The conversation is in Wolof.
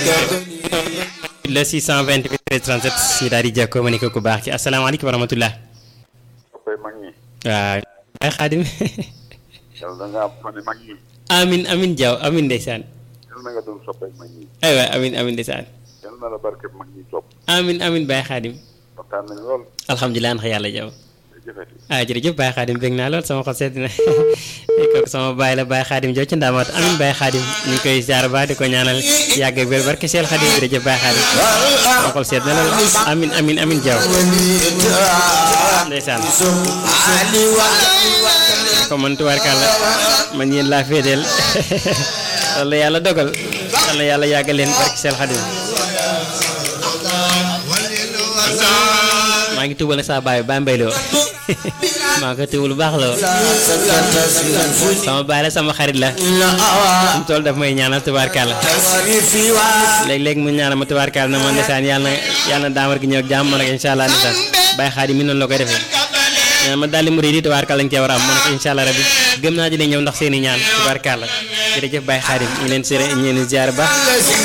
le 628 13 37 ñu daal di jàkkoo ma ni ko ku baax ki asalaamaaleykum wa rahmatullah soppay mag ñi waaw ay xaadim yàlla da nga am fane mag ñi amin amin jaw amin ndeysaan yàlla na nga doon soppay mag ñi ay waay amin amin ndeysaan yàlla na la barke mag ñi topp amin amin Baye Xaadim waxtaan nañ lool alhamdulilah ndax yàlla jaw jëfeti ah jërëjëf Baye Xaadim bég naa lool sama xol sedd na kooku sama baay la Baye Xaadim jow ci ndaamaat amin Baye Xaadim ñu ngi koy ziar ba di ko ñaanal yàgg ak wér barke Seel Xaadim jërëjëf Baye Xaadim sama xol sedd na lool amin amin amin jaw ndeysaan ko man tubaarkàlla man yéen laa féeteel loolu la yàlla dogal yàlla yàlla yàggal leen barke Seel Xaadim maa ngi tuubal saa baay ba mbayloo maa ngi ko tuubal bu baax la sama baay la sama xarit la mu tool daf may ñaanal tubaarkàlla léeg-léeg mu ñaanal ma tubaarkàlla na ma ndeysaan yàlla na yàlla na daamar gi ñëw ak jàmm nag incha allah ndeysaan Baye Xaadim mi noonu la koy defee nee na ma daldi murid yi tubaarkàlla lañ cee war a am man ko incha allah rabbi gëm naa dina ñëw ndax seeni ñaan tubaarkàlla jërëjëf Baye Xaadim ñu leen séré ñu leen ziar baax